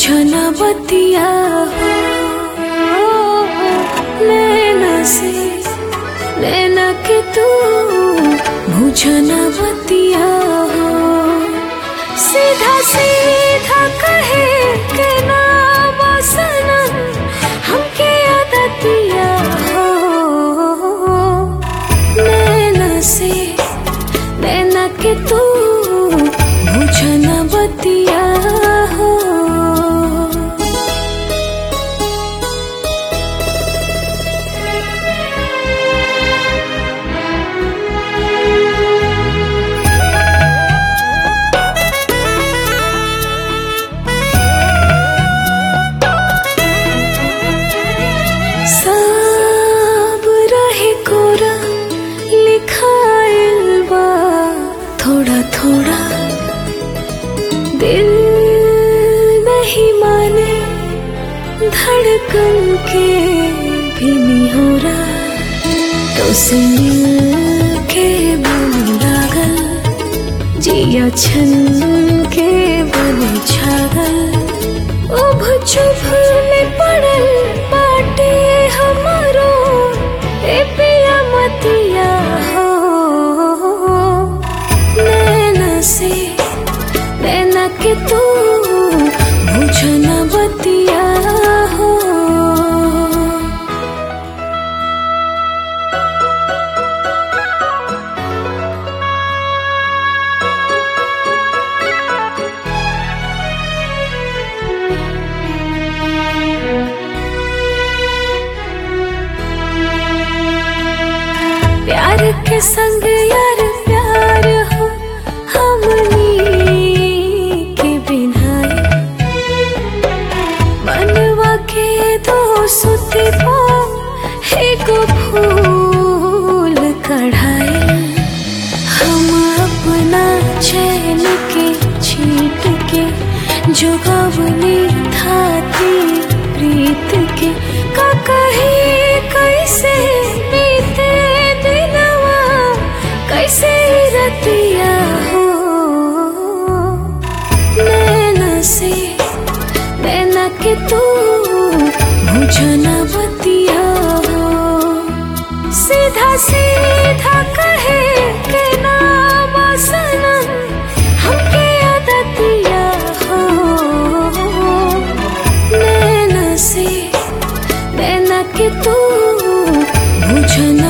बुझन बतिया हो नैना से नैना के तू बुझन बतिया हो सीधा सीधा कहे के नाम सनम हमके आदतिया हो नैना से नैना के तू बुझन बतिया हो सब रहे कोरा लिखाइल बा थोड़ा थोड़ा दिल नहीं माने धड़कन के भी नहीं हो रहा तो से मिल के मन लागल जिया छन के बने छागल उभ चुभ में पड़ल बाटे हमारो ए पिया मतिया हो नैना से नैना के तू बुझन बतिया हो प्यार के संग यार प्यार हो हमनी के बिना मनवा के दो सुती पो एगो फूल कढ़ाई हम अपना चैन के छीट के जोगवनी थाती प्रीत के का कहे कैसे बीते दिनवा कैसे रतिया हो नैना से नैना के तू बुझन बतिया हो सीधा सीधा कहे के नाम सनम हमके आदतिया हो नैना से नैना के तू बुझन